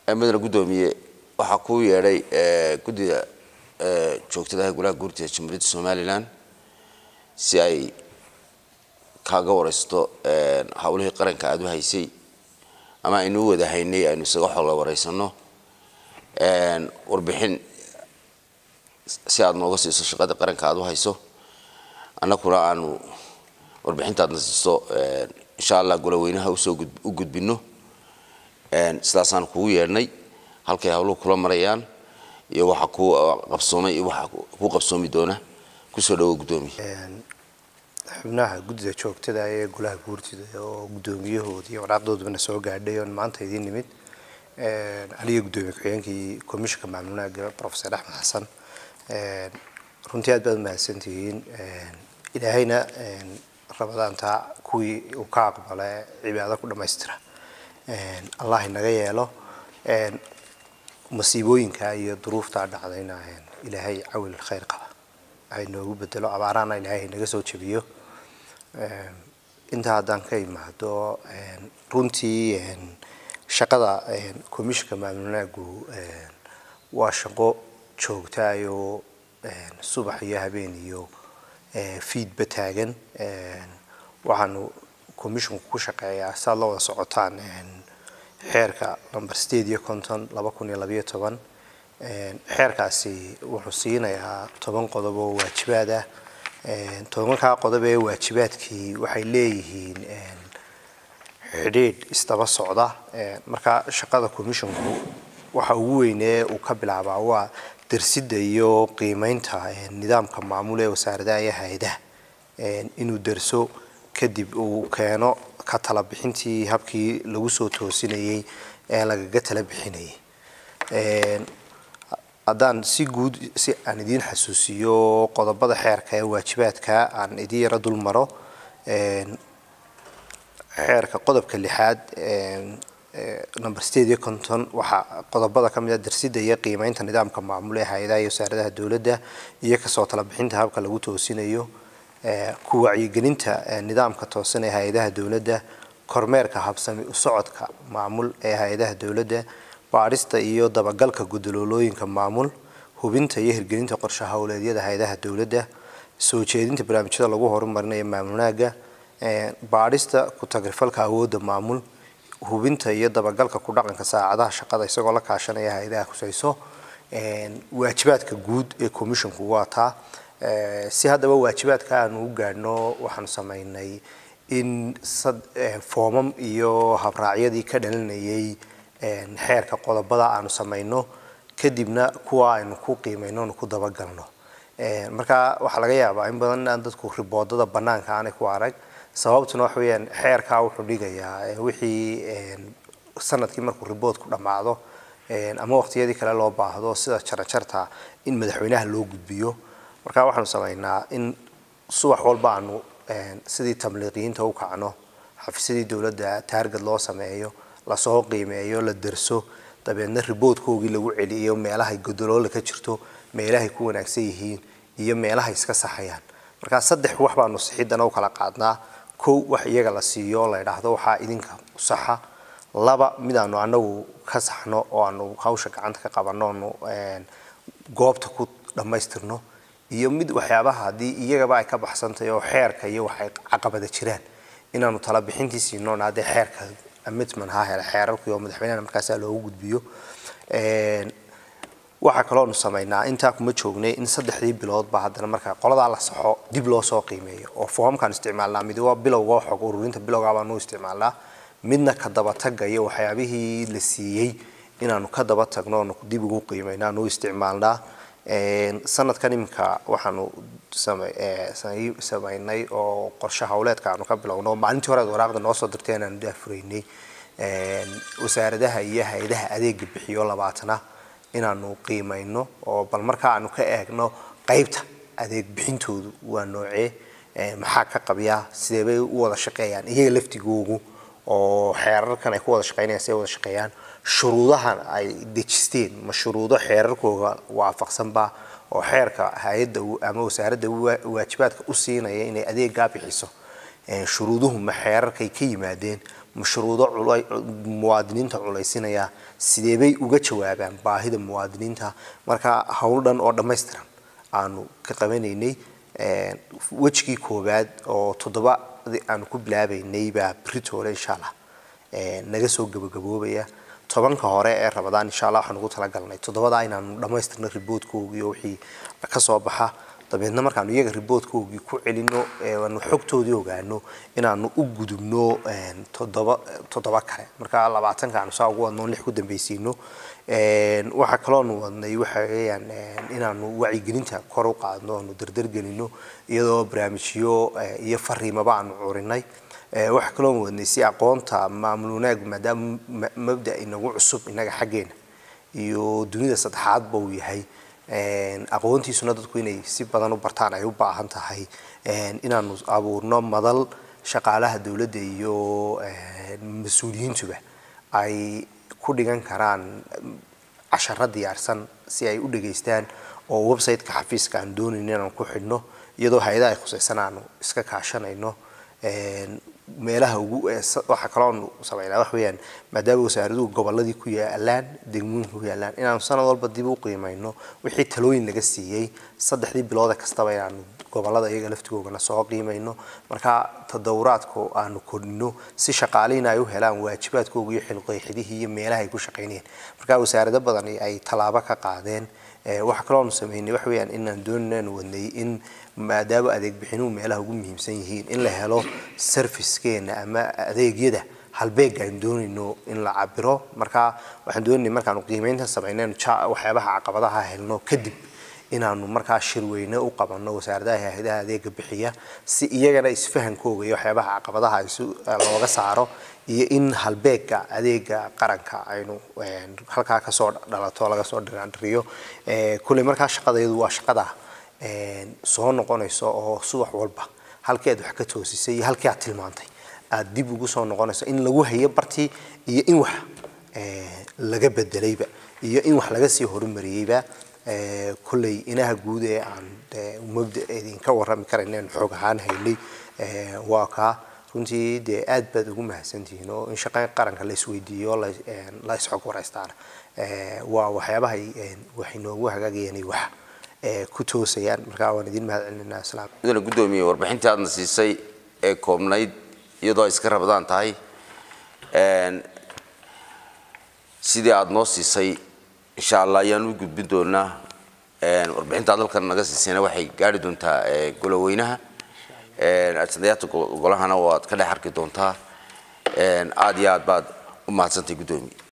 madana guddoomiye waxaa kuu yeedhay guddida joogtadaha golaha guurtida jamhuuriyadda somalilan si ay kaaga waraysto howlihii qaranka aada u haysay ama aynu u wada haynay aynu isaga xoola waraysano warbixin si aada nooga siiso shaqada qaranka aada u hayso annakuna aanu warbixintaadna siiso insha allah goloweynaha usoo u gudbino sidaasaan kugu yeedhnay halkay hawluhu kula marayaan iyo waxa ku qabsoomay iyo waxa ku qabsoomi doona kusoo dhawo guddoomiye xubnaha guddida joogtada ee golaha guurtida oo guddoomiyahooda iyo waraaqdoodabana soo gaadhay oon maanta idiin nimid aniga guddoomiye ku-xigeenkii komishinka maamulnaaga professor axmed xasan runtii aad baad mahadsantihiin ilaahayna rabadaantaa kuwii uu ka aqbala cibaado ku dhammaystira allah inaga yeelo masiibooyinka iyo duruuftaa dhacdayna ilaahay cawil khayr qaba hay noogu bedelo abaarahana ilaahay naga soo jebiyo intaa haddaan ka imaado runtii shaqada komishinka maamulnaagu waa shaqo joogtaayoo subax iyo habeen iyo fiidba taagan waxaanu commisshinku ku shaqeeyaa saad la wada socotaan xeerka number sideed iyo konton laba kun iyo labayo toban xeerkaasi wuxuu siinayaa toban qodob oo waajibaad ah tobankaa qodob ee waajibaadkii waxay leeyihiin xidhiidh isdaba socda marka shaqada commisshinku waxa ugu weynee uu ka bilaabaa waa darsidda iyo qiimeynta nidaamka maamul ee wasaaradaha iyo hay-adaha inuu derso kadib uu keeno ka tala bixintii habkii lagu soo toosinayey ee lagaga tala bixinayay haddaan si guud si aan idiin xasuusiyo qodobada xeerka ee waajibaadka aan idiin yaro dul maro xeerka qodobka lixaad number sideed iyo konton waxaa qodobada ka mid a darsidda iyo qiimeynta nidaamka maamul ee hay-adaha iyo wasaaradaha dowladda iyo kasoo tala bixinta habka lagu toosinayo ku wacyigelinta nidaamka toosan ee hay-adaha dowladda kormeerka habsami u socodka maamul ee hay-adaha dowladda baadhista iyo dabagalka gudaloolooyinka maamul hubinta iyo hirgelinta qorshe howleedyada hay-adaha dowladda soo jeedinta barnaamijyada lagu horumarinayo maamulnaaga baadhista ku-tagrifalka awoodda maamul hubinta iyo dabagalka ku dhaqanka saacadaha shaqada isagoo la kaashanaya hay-adaha khusayso waajibaadka guud ee commisshinku waa taa si haddaba waajibaadka aanu u gaadhno waxaanu samaynay in foomam iyo habraacyadii ka dhalinayay xeerka qodobada aanu samayno kadibna kuwa aynu ku qiimayno onu ku dabagalno marka waxaa laga yaabaa in badan aan dadku riboodada banaanka aanay ku arag sababtuna waxa weeyaan xeerkaa wuxuu dhigayaa wixii sanadkii markuu riboodku dhammaado ama waqtiyadii kale loo baahdo sida jarajarta in madaxweynaha loo gudbiyo marka waxaanu samaynaa in subax walba aanu sidii tamliiqiyiinta u kacno xafiisyadii dowladda taargad loo sameeyo lasoo qiimeeyo la derso dabeedna riboodkoogii lagu celiyo meelahay godoloola ka jirto meelahay ku wanaagsan yihiin iyo meelahay iska saxayaan markaa saddex wax baanu sixidana u kala qaadnaa kow wax iyaga la siiyo la idhaahdo waxaa idinka saxa laba mid aanu anagu ka saxno oo aanu hawsha gacanta ka qabanno onu goobta ku dhammaystirno iyo mid waxyaabaha haddii iyagaba ay ka baxsantahay oo xeerka iyo waxay caqabada jiraan inaanu tala bixintii siinoon haddee xeerka amitman ha hele xeerarkii oo madaxweynehana markaasaa loogu gudbiyo waxaa kaloonu samaynaa intaa kuma joognay in saddexdii biloodba haddana markaa qoladaa la saxo dib loo soo qiimeeyo oo foomamkaan isticmaalnaa mid waa bilowga xog ururinta bilowgaa baanu isticmaalnaa midna ka dabatagga iyo waxyaabihii la siiyey inaanu ka daba tagno oonu dib ugu qiimayno aanu isticmaalnaa sanadkan iminka waxaanu samaynay oo qorshe howleedka aanu ka bilowno maalintii hore aad waraaqda noo soo dirtay inaanu daafuraynay wasaaradaha iyo hay-adaha adeega bixiyo labaatana inaanu qiimayno oo bal markaa aanu ka eegno qeybta adeeg bixintoodu waa noocee maxaa ka qabyaa sidee bay u wada shaqeeyaan iyaga laftigoogu oo xeerarkan ay ku wada shaqeynayaan siday wada shaqeeyaan shuruudahan ay dejisteen ma shuruudo xeerarkooga waafaqsanba oo xeerka hay-adda ama wasaaradda waajibaadka u siinaya inay adeegaa bixiso shuruuduhu ma xeerarkay ka yimaadeen mashruudo culay muwaadiniinta culaysinaya sidee bay uga jawaabaan baahida muwaadiniinta marka howl dhan oo dhammaystiran aanu ka qabanaynay wejigii koowaad oo toddobadii aanu ku bilaabaynay baa britoole insha allah naga soo gabagaboobaya tobanka hore ee rabadaan insha allah waxaan ugu talagalnay toddobadaa inaanu dhammaystirno riboodkoogii oo wixii ka soo baxa dabeedna markaanu iyaga riboodkoogii ku celino aanu xogtoodii ogaano inaanu u gudubno toddoba toddoba kale marka labaatanka aanu saa ugu wadno lix ku dambaysiino waxaa kaloonu wadnay waxa weeyaan inaanu wacyigelinta kor u qaadno aanu dardargelino iyadoo barnaamijyo iyo fariimaba aanu curinay waxaa kaloonu wadnay si aqoonta maamul wanaag maadaama mabda inagu cusub inaga xaggeena iyo dunida saddexaadba uu yahay aqoontiisuna dadku inay si badan u bartaan ay u baahan tahay inaanu abuurno madal shaqaalaha dowladda iyo mas-uuliyiintuba ay ku dhigan karaan casharo diyaarsan si ay u dhageystaan oo website-ka xafiiska aan doonayn inaan ku xidhno iyadoo hay-adaha ay khusaysan aanu iska kaashanayno meelaha ugu waxaa kaloonu sameynaa wax weeyaan maadaama wasaaraduhu gobolladii ku yaalaan degmooyinka ku yaalaan inaanu sanad walba dib u qiimayno wixii talooyin laga siiyey saddexdii bilooda kastaba inaanu gobollada iyaga laftigoogana soo qiimayno marka tadawuraadku aanu kordhino si shaqaalihiina ay u helaan waajibaadkooga iyo xilqeexidihii iyo meelaha ay ku shaqaynayeen marka wasaarado badan ay tallaabo ka qaadeen waxaa kaloonu sameynay wax weeyaan inaan doonaynu wadnay in maadaama adeeg bixinuhu meelaha ugu muhiimsan yihiin in la helo servicekeena ama adeegyada halbeega aynu doonayno in la cabiro marka waxaan doonayay markaanu qiimeynta samaynaynu waxyaabaha caqabadaha helno kadib inaanu markaa shirweyne u qabanno wasaaradaha hay-adaha adeega bixiya si iyagana isfahankooga iyo waxyaabaha caqabadaha looga saaro iyo in halbeega adeega qaranka aynu halkaa kasoo dhalato laga soo dhiraandhiriyo kulley markaa shaqadayadu waa shaqada soo noqonayso oo subax walba halkii aad wax ka toosisay iyo halkii aad tilmaantay aad dib ugu soo noqonayso in lagu hayo bartii iyo in wax laga bedelayba iyo in wax laga sii horumariyeyba kolley inaha guud ee aan mabda idinka warrami karayna xoog ahaan haynay waa kaa runtii dee aad baad ugu mahadsantihiin oo in shaqo qaranka la isweydiiyo la isxog waraystaana waa waxyaabahay waxay noogu hagaagayeen wax ku toosayaan markaa waan idin mahad celinaa islaam mudane guddoomiye warbixintii aadna siisay ee koobnayd iyadoo ay iska rabadaan tahay sidii aada noo siisay insha allah ayaan u gudbin doonaa warbixinta aad halkan naga siisayna waxay gaari doontaa goloweynaha adsadayaata golahana waad ka dhex arki doontaa aada iyo aad baad u mahadsantay guddoomiye